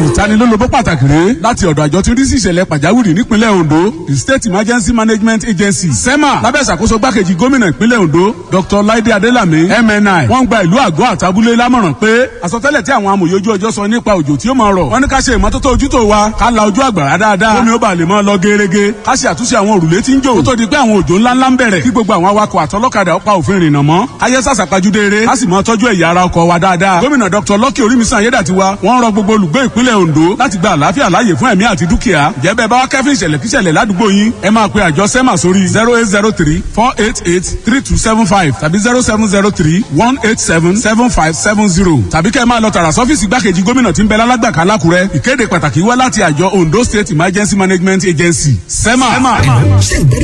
ìtanilólobó pàtàkì rèé láti ọ̀dọ̀ àjọ tí ń rí sí ìṣẹ̀lẹ̀ pàjáwìrì nípínlẹ̀ Ondo the State Emergency Management Agency SEMA lábẹ́ ìṣàkóso gbákejì gómìnà ìpínlẹ̀ Ondo Dr. Laide Adelami MNI wọ́n gba ìlú àgọ́ àtàbúlé lámọ̀ràn pé àsọtẹ́lẹ̀ tí àwọn amòye ojú ọjọ́ sọ nípa òjò tí ó máa rọ̀ wọ́n ní ká ṣe ìmọ́tótó ojútó wa ká la ojú àgbàrá dáadáa kómi ó bàa lè máa lọ gerege ká ṣe àtúnṣe àwọn òrùlé tí ń jò kó tó di pé àwọn òjò ńláńlá ń bẹ̀rẹ̀ kí gbogbo àwọn awakọ̀ àtọlọ́kadà ó pa òfin rìnnà mọ́ ayé sàṣàpajúdé eré ká sì máa tọ́jú ẹ̀yà ara ọkọ̀ wa dáadáa gómìnà Dr. Lucky Orímisan Ayédàtiwa wọ́n rọ gbogbo olùgbé ìpínlẹ̀ Ondo láti gba àlàáfíà láàyè fún ẹ̀mí àti dúkìá jẹ́bẹ̀ bá wá kẹ́fín ìṣẹ̀lẹ̀ kíṣẹ̀lẹ̀ ládùúgbò yín ẹ máa pe àjọ SEMA sórí zero eight zero three four eight eight three two seven five tàbí zero seven zero three one eight seven seven five seven zero tàbí kẹ́ ẹ máa lọ tààrà sọ́fíìsì igbákejì gómìnà tí ń bẹ lálágbàká lákùrẹ́ ìkéde pàtàkì wá láti àjọ Ondo State Emergency Management Agency SEMA.